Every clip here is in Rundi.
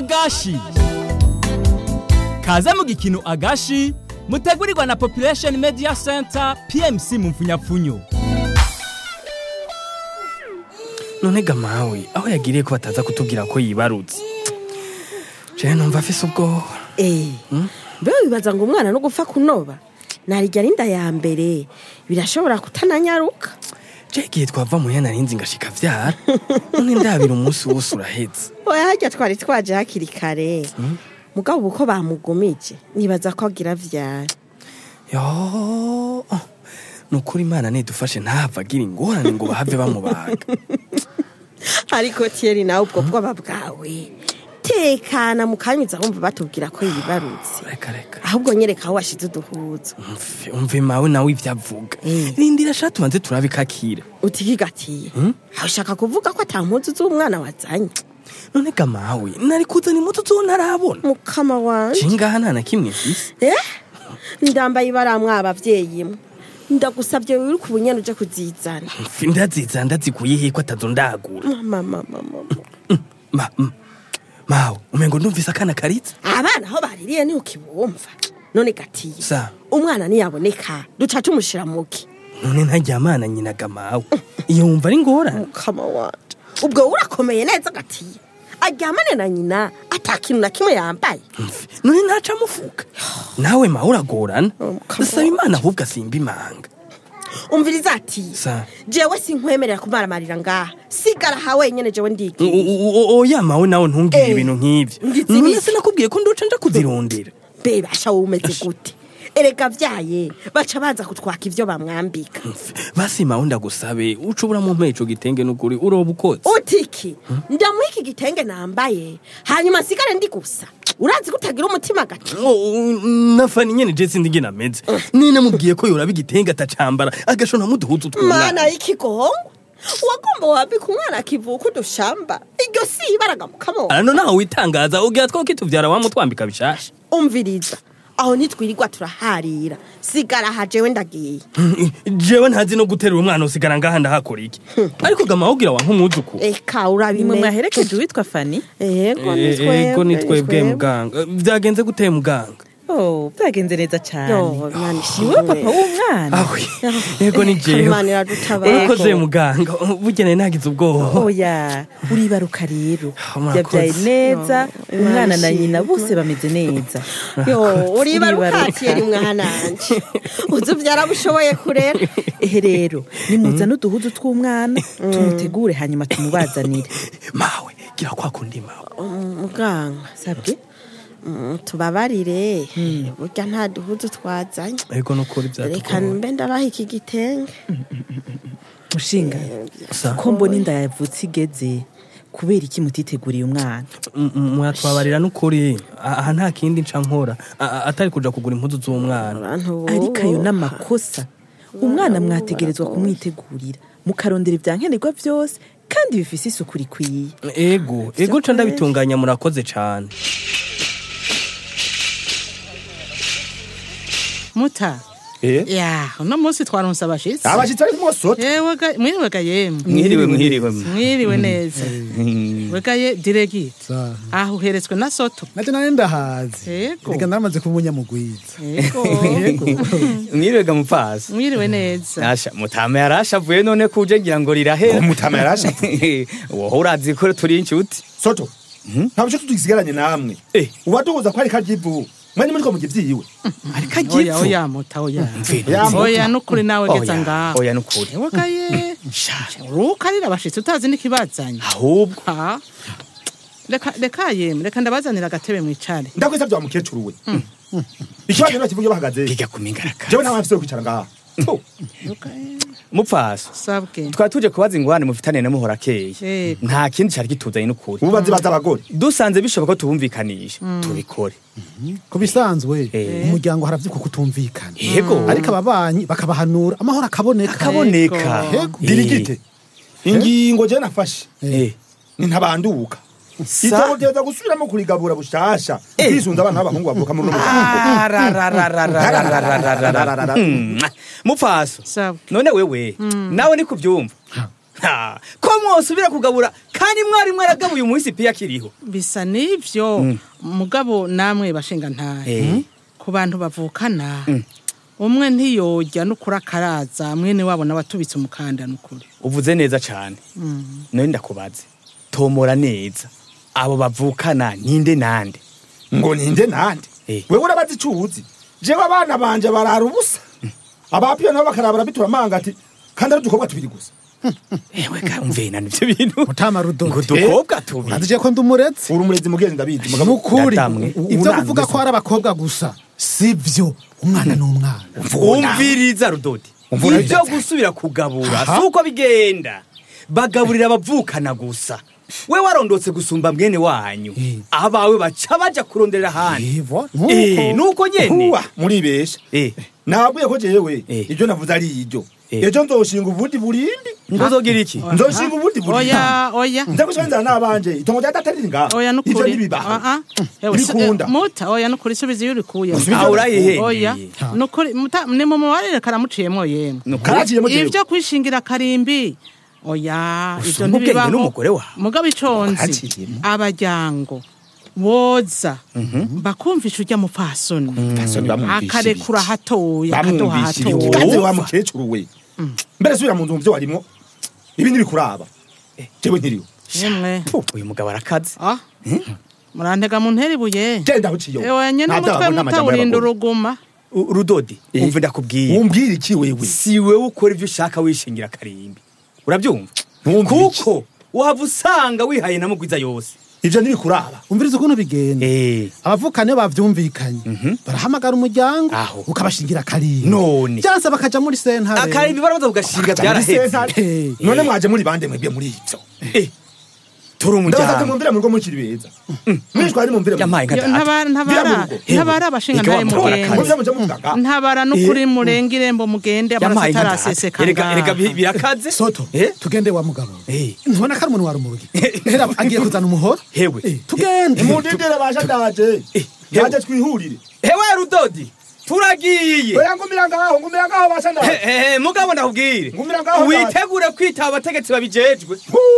agashi kaze mu gikino agashi mutegurirwa na population media center pmc mu mfunyapfunyo none ga mawe aho yagiriye ko bataza kutubwira ko yibarutse jewe numva afise ubwoba Eh, mbe wibaza ngo umwana no gupfa kunoba narijya rinda ya mbere birashobora kutananyaruka je igihe twava muhira narinzi ngashika vyara none ndabira umunsi wose uraheze oya harya twari twaje hakiri kare mugabo ubu ko bamugumije nibaza ko agira vyara yo nukuri imana nidufashe ntahava agira ingorane ngo bahave bamubaga ariko tieri nawe ubwo bwoba bwawe tekana mukanyuza wumva batubwira ko yibarutse reka reka ahubwo nyereka aho washize uduhuzo umve umve mawe nawe ivyo avuga Eh. rindira sha tubanze turabikakira utigigatiye aho ushaka kuvuga ko ata mpuzu z'umwana wazanye none ga mawe nari kuzana imbuto zo ntarabona mukama wanje cingaha nta na kimwe mfise Eh? ndambaye ibaramwa abavyeyi mwe ndagusabye wiruka ubunyana uje kuzizana Mfi, ndaziza ndazikuye he ko atazo ndagura mama mama mama ma, m- mawe umengo ndumvise akana karitse abana aho baririye ni ukibumva none gatiye Sa. umwana niyaboneka duca tumushira muki none ntaryamana nyina ga mawe iyo wumva ari ngorane mukama wanje ubwo urakomeye neza gatiye aryamane na nyina ata kintu na kimwe yambaye Mfi, none ntaca amufuka nawe mawe uragorana Oh, come saba imana ahubwo asimba imanga umviriza ati Sa. jewe sinkwemerera kumaramarira ngaha sigara ha wenyene jewe U- ndigiye u- u- oya mawe nawe ntungire Eh, ibintu nk'ivyo ngize none ibiki? sinakubwiye ko ndoca nja kuzirondera bebasha wowe umeze gute erega vyaye baca baza kutwaka ivyo bamwambika Mfi, basi mawe ndagusabe uca ubura mu ico gitenge n'ukuri uroba ukotse utiki ndamuha iki gitenge nambaye hanyuma nsigare ndi gusa urazi ko utagira umutima gati nafani nyene je sindi ngena meze ni namubwiye ko yoraba igitenge atacambara agashona muduhuzu mana y'ikigongo wagomba wambika umwana akivuka udushamba iryo si ibaraga mukamo arano naho witangaza ugira two kituvyara wamutwambika bishasha umviriza aho ntitwirirwa turaharira sigara aha jewe ndagiye jewe ntazi no guterura umwana usigara ngaha ndahakora iki ariko gama wogira wanka umwuzuku eka nimwe urabime mwaherekeje uwitwa fani ego ni ego ni twebwe twebwe. muganga vyagenze guteye muganga oh byagenze neza cyane yo mwana niwe papa ishimwe w'umwana awe ego ni jewe Imana iradutabara. urakoze muganga bugeneye nagize ubwoba oya uribaruka rero Oh, murakoze. yabyaye neza Yo, umwana na Imana nyina ishimwe. bose bameze neza yo uriba Uribaruka. rukatiye ni mwananje uzi byarabushoboye kurera ehe rero nimuzane uduhudu tw'umwana tumutegure hanyuma tumubazanire mawe gira kwa kundi mawe muganga sabwe mm, tubabarire burya nta duhudu twazanye ego nukuri reka vyatugoye mbe ndabaha iki gitenge mushinga Sa. ko mbona inda yavutse igeze kubera iki mutiteguriye umwana M- m- mwatwabarira n'ukuri aha nta kindi nca nkora A- a- atari kuja kugura impuzu z'umwana abantu ariko ayo n'amakosa umwana mwategerezwa kumwitegurira mukarondera ibyankenerwa byose kandi bifise isuku rikwiye ego ego nca ndabitunganya murakoze cane muta Eh? ya uno munsi twaronse abashitsi abashitsi ari kumosota yewe ga- mwiriwe ga yemwe mwiriwe mwiriwe mwiriwe neza wegaye diregiti aho uheretswe na soto nacyo nari ndahazi Yego. reka naramaze kuba umunyamugwiza yego mwiriwe mupfasi mwiriwe neza asha mutama yarashavuye none kuje ngira ngo rirahera Umutama yarashavuye? wowe urazi ko turi inshuti soto nta buco tugisigaranye namwe Eh. uwaduhuza ko ari karyivu mwanya muri ko mugira ivyiwe ariko oya agivu oya muta oya Ya muta. oya nukuri nawe geza ngaho oya nukuri yewe gaye urukarira abashitsi utazi n'ikibazanye ahubwo ha reka reka yemwe reka ndabazanira agatebe mwicare ndakwisavye wa mukecuru we ikibazo niba kivuge bahagaze bijya kumingaraka jewe nta mfise yo kwicara ngaha Tu. mupfasi sabwe twari tuje kubaza ingwane mufitane na muhora keye Yego. nta kindi cari kituzanye n'ukuri ubu bazibaza abagore dusanze bishoboka ko tubumvikanisha tubikore ku bisanzwe Eh. mu muryango haravyuka kutumvikana yego ariko ababanyi bakabahanura amahoro akaboneka akaboneka Yego. dirigite ingingo je nafashe Eh. ni ntabanduka Sa- itobo ryeza gusubiramo kurigabura bushasha kwisunza abana b'abahungu bavuka muri uno Arararararararararararara. Mm. mupfaso sabwe none wewe nawe ni kubyumva Ha, ko mwosubira kugabura kandi mwari mwaragabuye umuhisi piya kiriho bisa n'ivyo mugabo namwe bashinga ntahe Eh. ku bantu bavukana umwe ntiyorya n'ukuri akaraza mwene wabo nawe atubitse umukanda n'ukuri uvuze neza cane none ndakubaze tomora neza abo bavukana ninde nande ngo ninde nande Eh. wewe urabazi ico uzi jewe abana banje barara ubusa abapiyo nabo bakarabara bitura manga ati kandi ari udukobwa tubiri gusa ewe ka umvena nivyo bintu mutama rudodo ngo dukobwa tubiri urazi ko ndi umuretse uri umurezi mugenzi ndabizi mugabo nukuri Ndatamwe. ibyo kuvuga ko ari abakobwa gusa si byo umwana ni umwana umviriza rudodi Umvura ibyo bidaza. gusubira kugabura si uko bigenda bagaburira abavukana gusa we warondotse gusumba mwene wanyu Eh. abawe baca baja kuronderera ahandi Ivo, Eh, nuko nuko nyene huwa muribesha Eh, nabwiye ko jewe Eh. ibyo navuze ari ibyo Eh. ejo nzoshinga ubundi burindi ntuzogira iki nzoshinga ubundi burindi oya oya nza gusonzana n'abanje itongo rya data riri ngaho oya ivyo n'ukuri ntibibaho Ah, ah. Ewe, se- Bikunda. eh, muta oya n'ukuri subiza iyo urikuye Ah, urayihe oya n'ukuri muta- ni mu mubarire karamuciyemwo yemwe karaciyemo jewe ivyo kwishingira karimbi oya ivyo Usumba ubwenge ntibibaho n'umugore wawe. mugabo iconzi Karaciyemo. abajyango boza bakumvisha urya mupfasoni Fasoni bamwumvishije akarekura hatoya akaduha bamwumvishije hatoya kandi wa mukecuru we mbere subira mu nzu mu byo warimwo ibi ntibikuraba jewe nkiriwe yemwe uyu mugabo arakaze ah murantega mu ntera ibuye genda aho uciye ewe nyene umutwe mutawurinda uruguma U- rudodi Eh. umva ndakubwiye wumbwira iki wewe si wewe ukora ibyo ushaka wishingira karimbi urabyumva Ntumvire iki. kuko waba usanga wihaye na mugwiza yose ivyo ntibikuraba umviriza ukuntu bigenda Eh, abavukane bavyumvikanye barahamagara umuryango Aho. ukabashingira akarimbi none byanse bakaja muri sentare akarimbi barabaza kugashinga byarahetse Eh. none mwaje muri bande mwebwe muri ivyo Eh, turi ndabasate umuryango mumvire mu rugo mukiri beza mwishwari mumvire mu yampaye nka Yo, data ntabara ntabara Bwira mu rugo. ntabara abashinga Ega ntaye wa mugore mugenzi muvye muje muvugaga ntabara n'ukuri murenga irembo mugende amaraso yampaye nka data ataraseseka erega erega bi- ngaha. birakaze soto Eh? tugende wa mugabo Eh. ntubona ko ari umuntu wa rumurugi hera agiye kuzana umuhoro Hewe. Eh, tugende mudidire basha ndaje ndaje twihurire hewe rudodi turagiye oya ngumira ngaho ngumira ngaho basha ndaje Eh, eh, mugabo ndakubwire Ngumira ngaho witegure kwitaba abategetsi babijejwe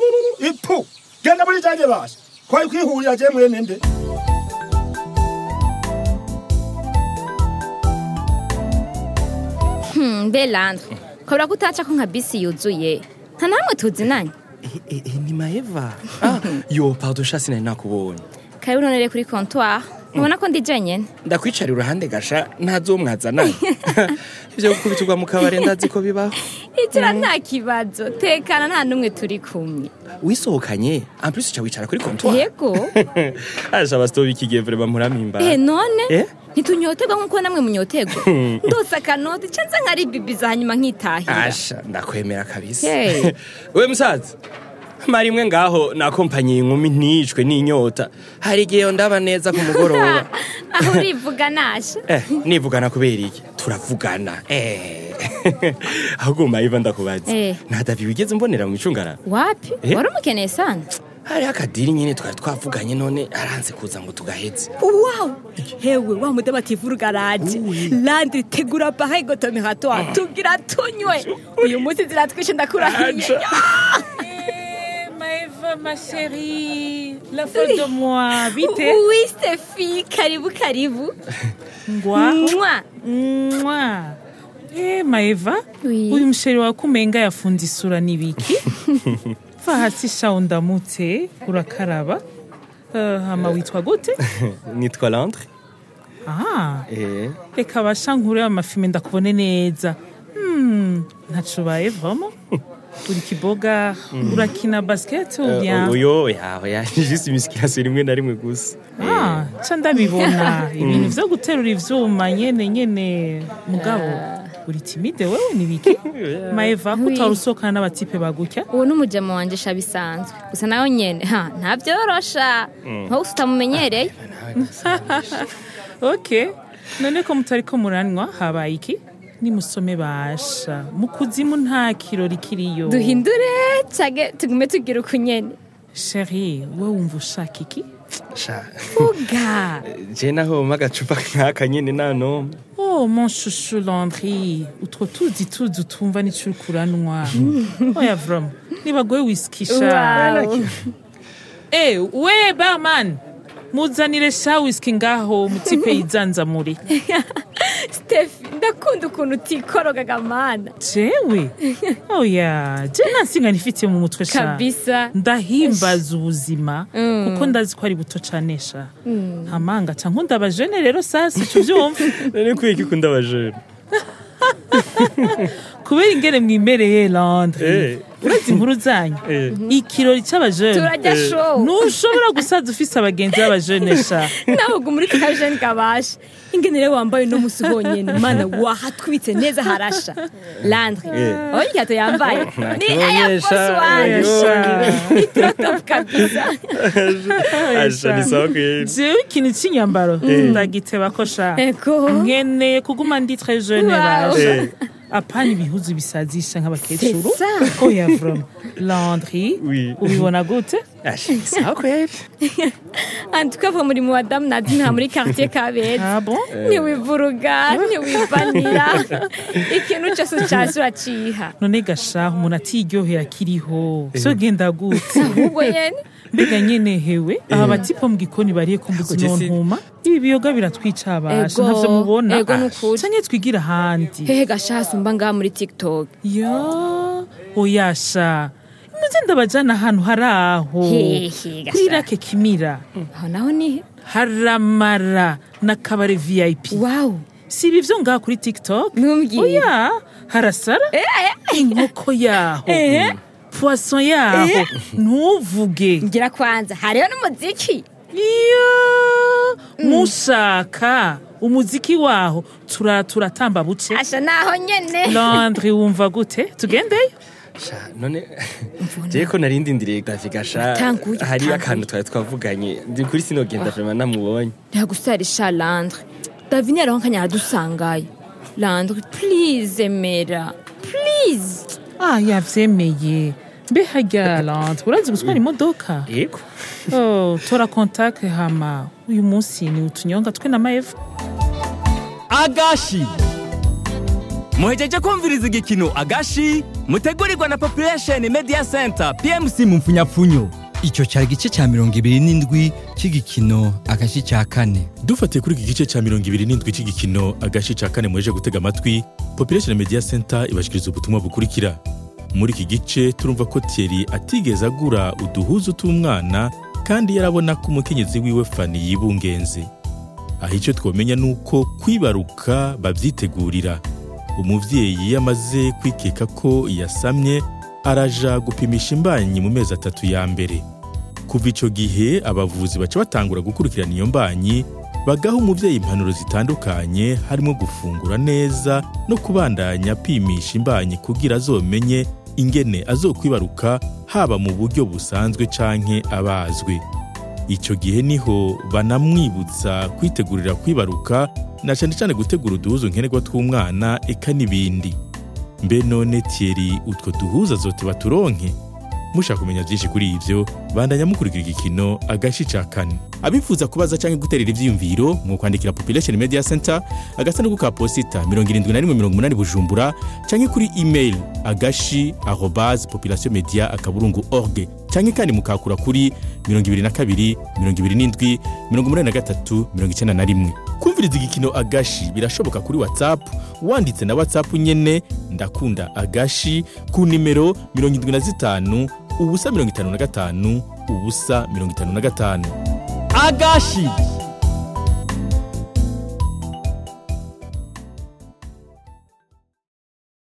ipu genda muri janje basha kwari kwihurira je mwene nde mbe landre kabura ko utaca ko nka bisi yuzuye nta namwe tuzinanye ni maeva ah, yo pardon sha sinari nakubonye kari unonere kuri comptoir ubona ko ndi jenyene ndakwicarira uruhande gasha ntazo mwazananye ivyo gukubitirwa mu kabare ndazi ko bibaho igira nta kibazo tekana nta n'umwe turi kumwe wisohokanye en plus uca wicara kuri comptoir yego asha bastoba ikigihe vraiment murampimbara eh none Eh? ntitunyoterwa nk'uko namwe munyoterwa ndose akanoti canza nkari bibiza hanyuma nkitahira asha ndakwemera kabisa Hey. we musaza mara imwe ngaho nakompanyiye inkumi nticwe n'inyota hari igihe ndaba neza ku mugoroba aho urivuga nasha eh, nivugana kubera iki turavugana eh. ahubwo mayiva ndakubaza Eh. nta davi wigeze mbonera mu micungararo wapi Eh? wari umukeneye sana hariho akadiri nyine twari twavuganye none aranze kuza ngo tugaheze Wow! Hewe wa muda bativura garaje. Landri tegura pareil gotomeratoire. Tugira tunywe. Uyu munsi ziratwishe ndakurahiye. Maëva, ma chérie, la faute de moi, vite. oui Steffi karibu karibu Ngwaho. Mwa. Mwa. Eh, Maeva, Oui. uyu msheri wawe kumenga yafunze isura n'ibiki? Va hasi sha undamutse, urakaraba. Uh, hama witwa gute? nitwa landre Ah, eh. reka basha nkure amafilme ndakubone neza. Hmm, ntaco ubaye vraiment? Uri kiboga, urakina basket ou bien? uyo yawe ya juste musculation rimwe na rimwe gusa Ah, ca ndabibona ibintu vyo guterura ivyuma nyene nyene mugabo uri timide wewe nibiki maeva ko Oui. utari usohokana n'abatipe bagutya uwo ni umujama wanje sha bisanzwe gusa nawe nyene ha ntabyorosha nko gusa utamumenyereye ok none ko mutari ko muranywa habaye iki nimusome basha mu kuzimu nta kirori kiriyo duhindure cage tugume tugira uku nyene sheri we wumva ushaka iki sha vuga je naho mpa agacupa nk'aka nyene nano oh Oh, mon chouchou Landry, utwo tuzi tuzi utumva n'icyo uri kuranwa. Oya vrom, nibagoye wiskisha. Wow. Eh, we barman, muzanire sha whisky ngaho mutipe yizanzamure. stefi ndakunda ukuntu utikorogaga mana Jewe? Oya, je nansinga nifitiye mu mutwe sha. kabisa ndahimbaza ubuzima kuko ndazi ko ari buto cane sha ntamanga ca nkunda abajene rero sasi tuvyumva none kuye kikunda abajene kubera ingene mwimereye Landry Eh. urazi inkuru zanyu Eh. ikirori c'abajene turajya show ntushobora gusaza ufise abagenzi b'abajene sha nawe ubwo muri kajeni kabasha ingene rero wambaye uno musi honyene mana wahatwitse neza harasha landri Eh. oya ikihato yambaye ni Nakibonyesha, airforce one Oya. itirotop kabisa asha ni sawa kweli jewe ikintu c'inyambaro ndagiteba ko sha ego nkeneye kuguma ndi très jeune Wow. rasha Eh. apana ibihuzu bisazisha nk'abakecuru C'est ça. oya vrom landry Oui. ubibona gute asha ni sawa kweli antukava muri mu badamu nadi nta muri quartier kabeza ah bon ntiwivuruga ntiwivanira ikintu cyose ucasi uraciha none gashaho umuntu atiryohera akiriho so genda gute ahubwo nyene mbega nyene hewe aba batipo mu gikoni bariye ku mbuzi Ako jesi- nontuma ibi biyoga biratwica abasha Ego, ntavyo mubona ego nukuri. canke twigira ahandi hehe gashasi mba ngaha muri tiktok ya oyasha muze ndabajana ahantu hari aho Hehe, kuri gasha. rake kimira aho naho nihe haramara na kabare vip wawu si ibi vyo ngaha kuri tiktok Ntumbwire. oya harasara inkoko yaho Eh. poisson yaho Eh. ntuvuge ngira kwanza hariho n'umuziki iyo mushaka umuziki waho tura turatamba buce asha naho nyene landri wumva gute tugendeyo sha none je ko narindi ndiriye gafika sha Tanguye, hari tanguye. akantu twari twavuganye ndi kuri sinogenda vraiment namubonye ntiyagusarisha landre davini yariho nkanya aradusangayo landre please emera please ah yavyemeye mbe harya landri urazi gutwara imodoka yego oh, tora kontakte hama uyu munsi ni utunyonga twe na maeva agashi muhejeje kumviriza igikino agashi mutegurirwa na population media center pmc mu mfunyapfunyo icyo cyari igice cya mirongo ibiri n'indwi cy'igikino agashi cya kane dufatiye kuri iki gice cya mirongo ibiri n'indwi cy'igikino agace cya kane muheje gutega amatwi population media center ibashikiriza ubutumwa bukurikira muri iki gice turumva ko thierry atigeze agura uduhuzu tw'umwana kandi yarabona ko umukenyezi wiwe fani yibungenze aho icyo twamenya ni uko kwibaruka babyitegurira umubyeyi iyo amaze kwikeka ko yasamye araja gupimisha imbanyi mu mezi atatu ya mbere kuva icyo gihe abavuzi baca batangura gukurikirana iyo mbanyi bagaha umubyeyi impanuro zitandukanye harimo gufungura neza no kubandanya apimisha imbanyi kugira azomenye ingene azokwibaruka haba mu buryo busanzwe canke abazwe icyo gihe niho banamwibutsa kwitegurira kwibaruka na cyane cyane gutegura uduhuzo nkenerwa tw'umwana eka n'ibindi mbe none Thierry utwo duhuza zote baturonke mushaka kumenya byinshi kuri ibyo bandanya mukurikira igikino agashi ca kane abifuza kubaza cyangwa guterera ivyiyumviro mu kwandikira population media center agasanduku ka posita 7180 bujumbura cyangwa kuri email agashi arobase population media akaburungu org cyangwa kandi mukakura kuri 22 27 83 91 kumviriza igikino agashi birashoboka kuri whatsapp wanditse na whatsapp nyene ndakunda agashi ku nimero 75 ubusa 55 ubusa 55 agashi